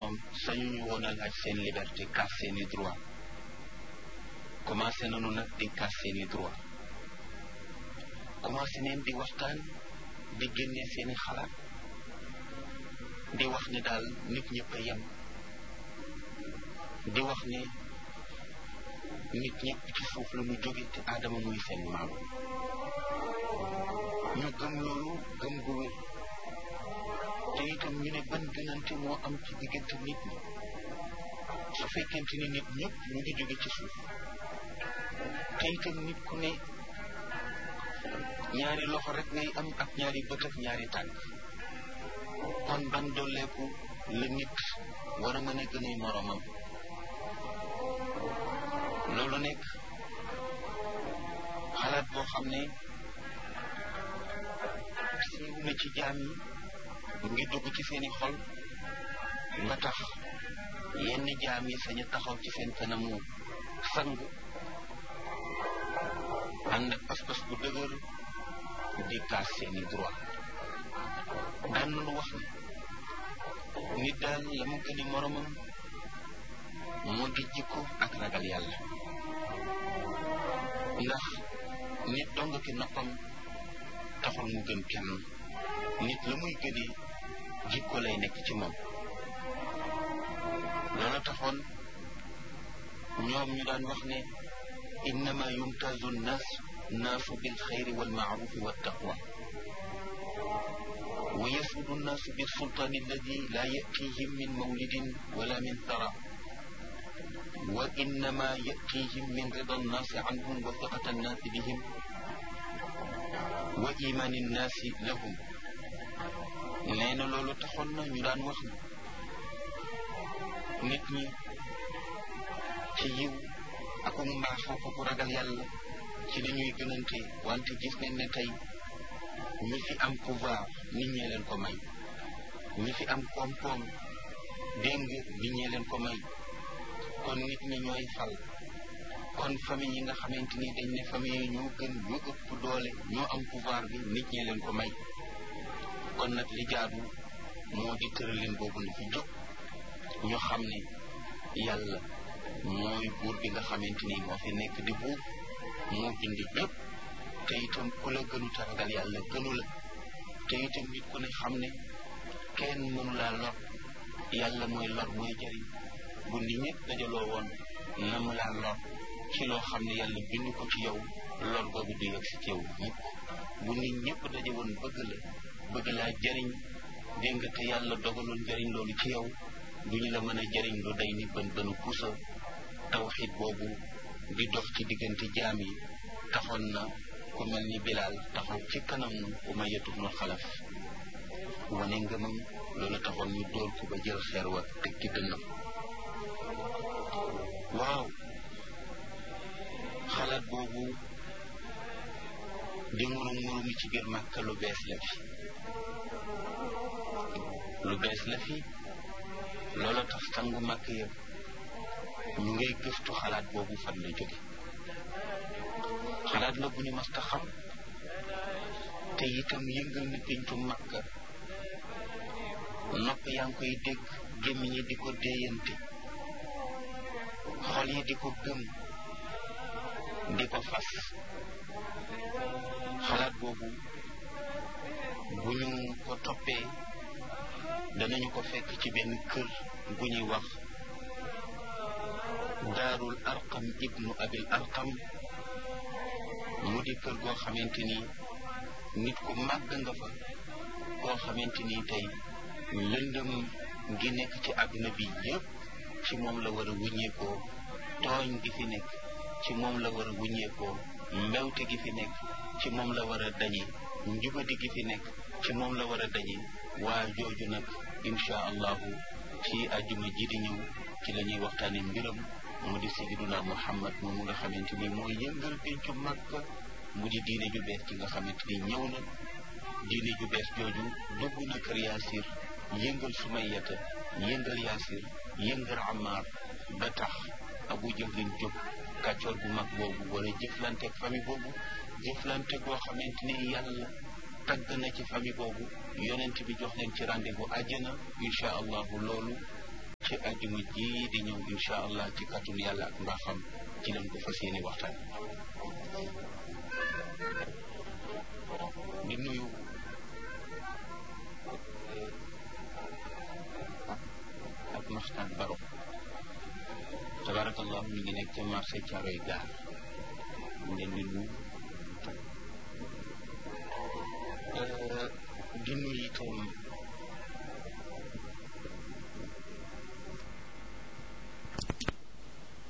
sañu ñu woon a laaj seen liberté kaas seeni droit commencé nañu nag di kaas seeni droit commencé neen di waxtaan di génne seeni xalaat di wax ni daal nit ñëpp a yem di wax ne nit ñëpp ci suuf la ñu jóge te aadama muy seen maam ñu gëm loolu gëm gu wér te itam ñu ne ban gënante moo am ci diggante nit ñi su fekkente ni nit ñëpp ñu ngi jóge ci suuf te itam nit ku ne ñaari loxo rek ngay am ak ñaari bët ak ñaari tànk kon ban dolleeku la nit war a mën a gën a moromam loolu nekk xalaat boo xam ne siiw na ci jaam yi mu ngi dugg ci seeni xol ba tax yenn jaam yi sañ a taxaw ci seen kanamu sang ànd ak pas-pas bu dëgër di kaas seeni droit daan nañu wax ne nit daal la mu gën a moromam moo di jikko ak ragal yàlla ndax nit dong ki noppam taxul mu gën kenn nit la muy gënee jikko lay nekk ci moom loolu taxoon ñoom ñu daan wax ne innama yumtazu nnaas naasu bil xayri wal maarufi wa taqwa wa yasudu nnaasu bil sultaani alladi laa yatihim min mawlidin wala min tara wa innama yatihim min rida nnaasi anhum wa fiqata nnaasi bihim wa imaani nnaasi lahum nee na loolu taxoon na ñu daan wax nit ñi ci yiw ak mbaax ak ku ragal yàlla ci la ñuy gënante wante gis nañ ne tey ñi fi am pouvoir nit ñee leen ko may ñi fi am koom-koom dégg nga nit ñee leen ko may kon nit ñi ñooy fal kon famille yi nga xamante ni dañ ne famille yi ñoo gën ñoo ëpp doole ñoo am pouvoir bi nit ñee leen ko may kon nag li jaadu moo di tëralin boobu na fi jóg ñu xam ne yàlla mooy buur bi nga xamante ni moo fi nekk di buur moo bind ñëpp te itam ku la gënu taragal yàlla gënu la te itam nit ku ne xam ne kenn mënu laa lor yàlla mooy lor mooy jëriñ bu nit ñëpp dajaloo woon na mu laa lor ci loo xam ne yàlla bind ko ci yow lor boobu du yegg si ci yow mukk bu nit ñëpp daje woon bëgg la bëgg laa jëriñ dégg nga te yàlla dogaloon jëriñ loolu ci yow duñu la mën a jëriñ lu day ni bën bënu pusa tawxid boobu di dox ci diggante jaam yi taxoon na ku mel ni bilaal taxaw ci kanam Umayya ibnu Xalaf wane ngëmam loolu taxoon ñu dóor ko ba jël xeer wa teg ci dënnam waaw xalaat boobu di murum murumi ci biir Màkka lu bees la fi lu bees la fi loolu tax sangu màkk yëpp ñu ngay gëstu xalaat boobu fan la jóge xalaat la bu ñu mas ta xam te itam yëngal na péncu màkka nopp yaa ngi koy dégg gémmiñ yi di ko déeyante xol yi di ko gëm di ko fas xalaat boobu bu ñu ko toppee danañu ko fekk ci benn kër gu ñuy wax daarul arqam ibnu abil arqam mu di kër goo xamante ni nit ku màgg nga fa koo xamante ni tey lëndëm gi nekk ci àdduna bi yépp ci moom la war a wuññeekoo tooñ gi fi nekk ci moom la war a wuññeekoo mbewte gi fi nekk ci moom la war a dañe njubadi gi fi nekk ci moom la war a dañe waa jooju nag incha allahu ci àjjuma ji di ñëw ci la ñuy waxtaane mbiram mu di sayyiduna muhammad moomu nga xamante ni mooy yëngal pencu Makka mu di diine ju bees ci nga xamante ni ñëw na diine ju bees jooju dugg na kër yaasir yëngal sumayata yëngal yaasir yëngal amaar ba tax abu jahlin jóg kàccoor bu mag boobu wala jëflanteeg famille boobu jëflante goo xamante ni yàlla tagg na ci famille boobu yonent bi jox leen ci rendez-vous àjjana incha allahu loolu ci àjjuma ji di ñëw incha allah ci kàttun yàlla ak mbaaxam ci lañ ko fas yéene waxtaan di nuyu ak maxtaan baro tabarakallah mi ngi nekk ca marché Caaroy gaar mu leen di nuyu di nuyu itam